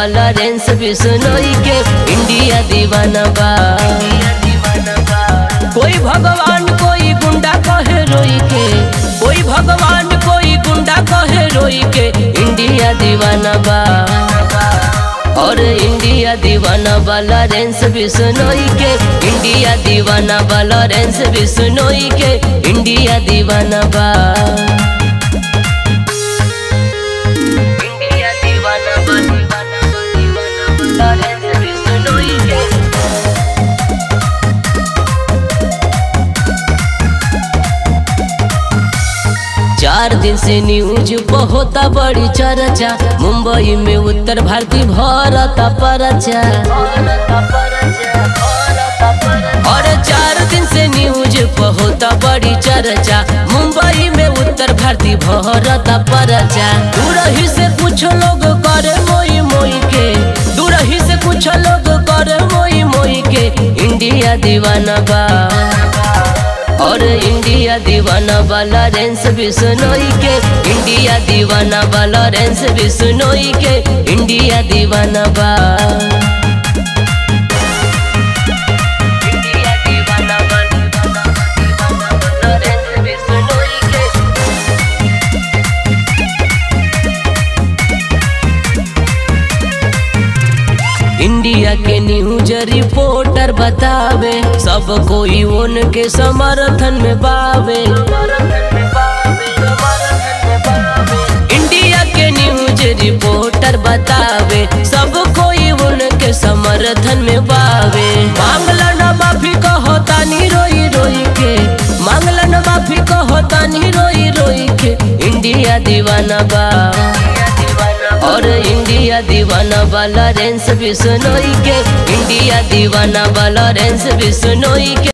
वाला रेंस बिसनोई के इंडिया दीवाना बा कोई भगवान कोई गुंडा कहे रोई के कोई भगवान कोई गुंडा कहे रोई के इंडिया दीवाना बा और इंडिया दीवाना वाला रेंस बिसनोई के इंडिया दीवाना वाला रेंस बिसनोई के इंडिया दीवाना बा इंडिया दीवाना बा दीवाना बा दीवाना वाला रेंस बिसनोई के चार दिन से न्यूज होता बड़ी चर्चा मुंबई में उत्तर भारती भरता परचा और चार दिन से न्यूज होता बड़ी चर्चा मुंबई में उत्तर भारती भरता परचा दूर ही से कुछ लोग करे मोई मोई के दूर ही से कुछ लोग करे मोई मोई के इंडिया दीवाना बा और इंडिया दीवाना वाला रेंस बिसनोई के इंडिया दीवाना वाला रेंस बिसनोई के इंडिया दीवाना बा इंडिया दीवाना बा, दीवाना बा, दीवाना वाला रेंस बिसनोई के इंडिया के न्यूज रिपोर्टर बतावे सब कोई उनके समर्थन में बावे इंडिया के न्यूज रिपोर्टर बतावे सब कोई उनके समर्थन में बावे मांगला न माफी कहता नी रोई रोई के मांगला न माफी कहता नी रोई रोई के इंडिया दीवाना बा और इंडिया दीवाना वाला रेंस बिसनोई के इंडिया दीवाना वाला रेंस बिसनोई के